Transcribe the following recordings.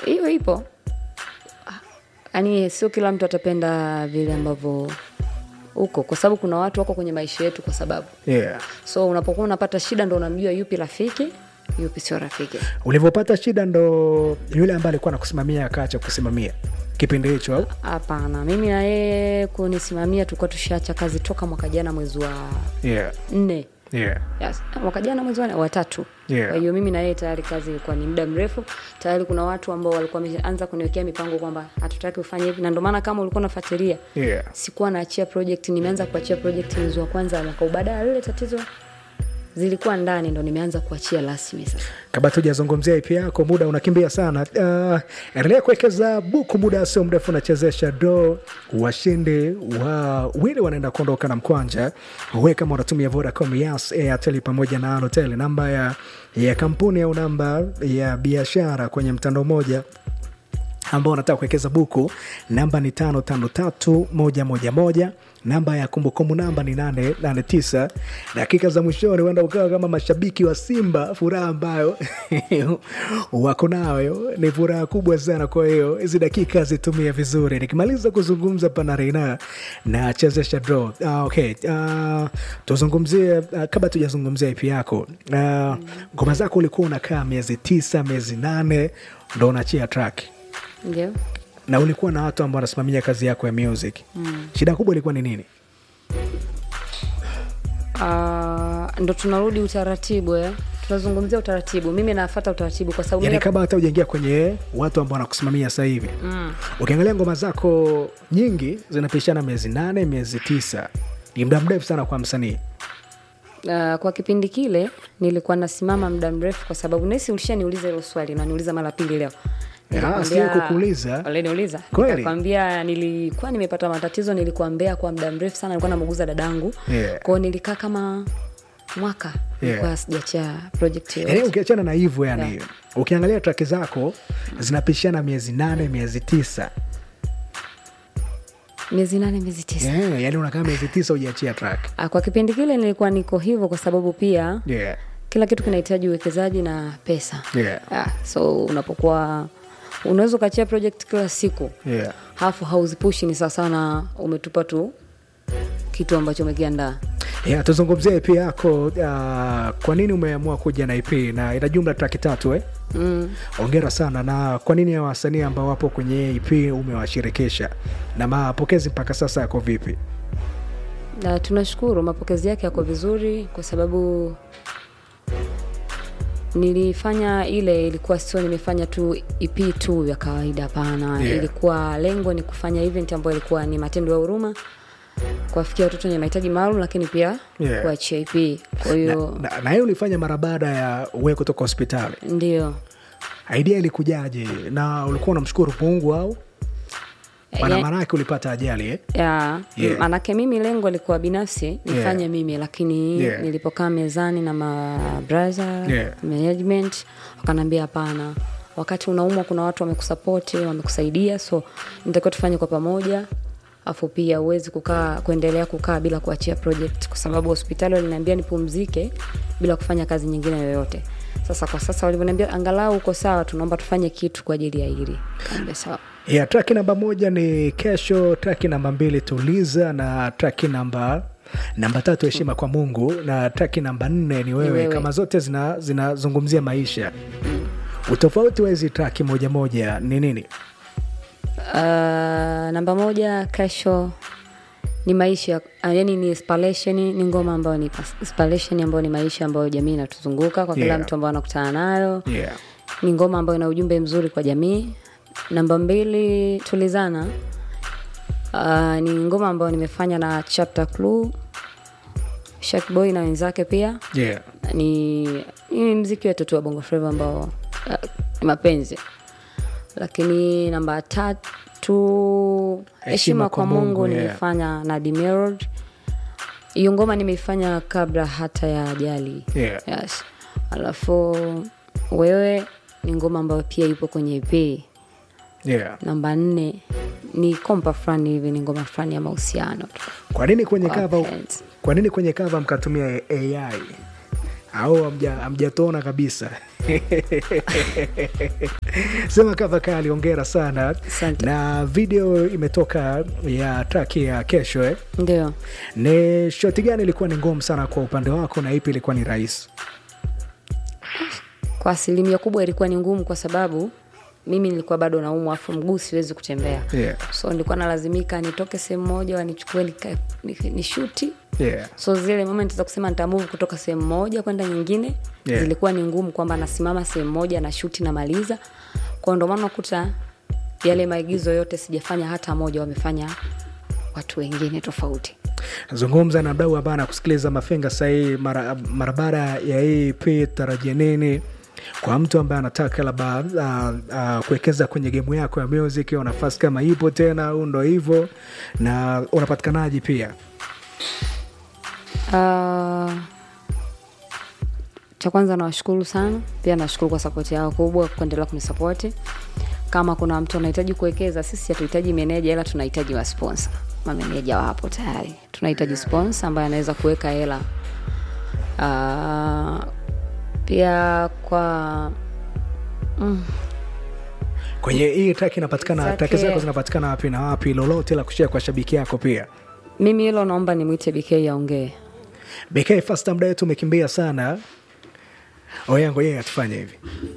hiyo ipo yaani sio kila mtu atapenda vile ambavyo uko kwa sababu kuna watu wako kwenye maisha yetu kwa sababu yeah. so unapokuwa unapata shida ndo unamjua yupi rafiki yupi sio rafiki ulivyopata shida ndo yule ambaye alikuwa nakusimamia akaacha kusimamia kipindi hicho au hapana mimi na yeye kunisimamia tulikuwa tushaacha kazi toka mwaka jana mwezi wa yeah. nne Yeah. yes. mwaka jana mwezi wa nne- wa tatu Yeah. kwa hiyo mimi na yeye tayari kazi ilikuwa ni muda mrefu tayari kuna watu ambao walikuwa wameanza kuniwekea mipango kwamba hatutaki ufanye hivi na ndio maana kama ulikuwa unafuatilia Yeah. sikuwa naachia project nimeanza kuachia project mwezi wa kwanza wa mwaka huu. baada ya lile tatizo zilikuwa ndani ndo nimeanza kuachia rasmi sasa kabla tujazungumzia ip yako muda unakimbia sana uh, endelea kuwekeza buku muda sio mrefu unachezesha do washindi wa wili wanaenda kuondoka na mkwanja we kama unatumia vodacom yas airtel pamoja na alotel namba ya, ya kampuni au namba ya biashara kwenye mtandao mmoja ambao unataka kuwekeza buku namba ni tano tano tatu moja moja moja namba ya kumbukumbu namba ni nane nane tisa dakika za mwishoni huenda ukawa kama mashabiki wa simba furaha ambayo wako nayo ni furaha kubwa sana kwa hiyo hizi dakika zitumie vizuri nikimaliza kuzungumza pana reina na chezesha draw ah, okay ah, tuzungumzie ah, kabla tujazungumzia ipi yako ah, ngoma zako ulikuwa unakaa miezi tisa miezi nane ndo unachia track ndio na ulikuwa na watu ambao wanasimamia kazi yako ya music mm. shida kubwa ilikuwa ni nini uh, ndo tunarudi utaratibu eh? tunazungumzia utaratibu mimi nafata utaratibu kwa sababu yani mimi- kabla hata ujaingia kwenye watu ambao wanakusimamia sasa hivi mm. ukiangalia ngoma zako nyingi zinapishana miezi nane miezi tisa ni muda mrefu sana kwa msanii Uh, kwa kipindi kile nilikuwa nasimama muda mrefu kwa sababu nesi ulishaniuliza hilo swali na niuliza mara pili leo Ah, sio kukuuliza. uliniuliza Kweli? nikakwambia nilikuwa nimepata matatizo nilikuwa mbea kwa muda mrefu sana nilikuwa namuguza dadangu Yeah. kwao nilikaa kama mwaka nilikuwa sijachia project yani yoyote ukiachana na hivyo yani Yeah. ukiangalia traki zako zinapishana miezi nane miezi tisa miezi nane miezi tisa yeah, yani unakaa miezi tisa ujiachia track Ah, kwa kipindi kile nilikuwa niko hivyo kwa sababu pia yeah. kila kitu kinahitaji uwekezaji na pesa Yeah. ah, so unapokuwa unaweza ukachia project kila siku Yeah. halafu hauzipushi ni sawasawa na umetupa tu kitu ambacho umekiandaa Yeah, tuzungumzie ip yako uh, kwa nini umeamua kuja na ip na ina jumla traki tatu eh? mm. ongera sana na kwa nini hawa wasanii ambao wapo kwenye ip umewashirikisha na mapokezi mpaka sasa yako vipi na tunashukuru mapokezi yake yako vizuri kwa sababu nilifanya ile ilikuwa sio nimefanya tu ep tu ya kawaida hapana Yeah. ilikuwa lengo ni kufanya event ambayo ilikuwa ni matendo ya huruma kuwafikia watoto wenye mahitaji maalum lakini pia Yeah. kuachia ep kwa hiyo na, na hiyo ulifanya mara baada ya we kutoka hospitali ndio idea ilikujaje na ulikuwa unamshukuru mungu au maana Ya- maanake ulipata ajali eh? ya Yeah. manake mimi lengo likuwa binafsi nifanye Yeah. mimi lakini Yeah. nilipokaa mezani na mabraha Yeah. management wakanaambia hapana wakati unaumwa kuna watu wamekusapoti wamekusaidia so nitakiwa tufanye kwa pamoja afu pia uwezi kukaa kuendelea kukaa bila kuachia project kwa sababu hospitali waliniambia nipumzike bila kufanya kazi nyingine yoyote sasa kwa sasa walivyoniambia angalau uko sawa tunaomba tufanye kitu kwa ajili ya hili kaambia sawa yeah, traki namba moja ni kesho traki namba mbili tuliza na traki namba namba tatu heshima kwa mungu na traki namba nne ni wewe, wewe. kama zote zina- zinazungumzia maisha utofauti wa hizi traki moja moja ni nini Uh, namba moja kesho ni maisha uh, yani ni inspiration ni ngoma ambayo ni pas- inspiration ambayo ni maisha ambayo jamii inatuzunguka kwa kila Yeah. mtu ambao anakutana nayo yeah. ni ngoma ambayo ina ujumbe mzuri kwa jamii namba mbili tulizana uh, ni ngoma ambayo nimefanya na chapter clue Shakboy na wenzake pia Yeah. ni, ni mziki wetu tu wa bongo flava ambao uh, ni mapenzi lakini namba tatu heshima kwa mungu yeah. nilifanya na Dimerod. hiyo ngoma nimeifanya kabla hata ya ajali Yeah. yes. alafu wewe ni ngoma ambayo pia ipo kwenye ep Yeah. namba nne ni kompa fulani hivi ni ngoma fulani ya mahusiano tu kwa nini kwenye Kwa kava wapenzi. kwa nini kwenye kava mkatumia ai au hamja- hamjatona kabisa sema kava kali ongera sana Asante. na video imetoka ya traki ya kesho eh? ndio ni shoti gani ilikuwa ni ngumu sana kwa upande wako na ipi ilikuwa ni rahisi kwa asilimia kubwa ilikuwa ni ngumu kwa sababu mimi nilikuwa bado naumwa afu mguu siwezi kutembea Yeah. so nilikuwa nalazimika nitoke sehemu moja wanichukue nika- ni, ni shuti yeah. so zile moment za kusema nitamove kutoka sehemu moja kwenda nyingine Yeah. zilikuwa ni ngumu kwamba nasimama sehemu moja na shuti namaliza kwao ndio maana unakuta yale maigizo yote sijafanya hata moja wamefanya watu wengine tofauti zungumza na mdau ambaye anakusikiliza mafinga sahii mara, mara baada ya hii p tarajia nini kwa mtu ambaye anataka labda uh, uh, kuwekeza kwenye gemu yako ya music au nafasi kama ipo tena au ndo hivyo na unapatikanaji pia Uh, cha kwanza nawashukuru sana pia nashukuru kwa sapoti yao kubwa kuendelea kunisapoti kama kuna mtu anahitaji kuwekeza sisi hatuhitaji meneja ila tunahitaji wasponsa mameneja wapo tayari tunahitaji sponsor ambaye anaweza kuweka hela uh, pia kwa kwenye hii track inapatikana Zake- track zako zinapatikana wapi na wapi lolote la kushia kwa shabiki yako pia mimi hilo naomba nimwite bk aongee bk first time day tumekimbia sana oyango yeye atufanye hivi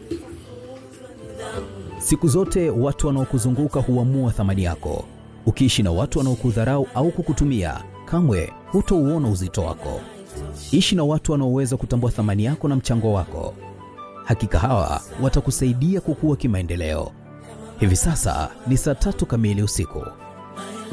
Siku zote watu wanaokuzunguka huamua thamani yako. Ukiishi na watu wanaokudharau au kukutumia, kamwe hutouona uzito wako. Ishi na watu wanaoweza kutambua thamani yako na mchango wako. Hakika hawa watakusaidia kukua kimaendeleo. Hivi sasa ni saa tatu kamili usiku.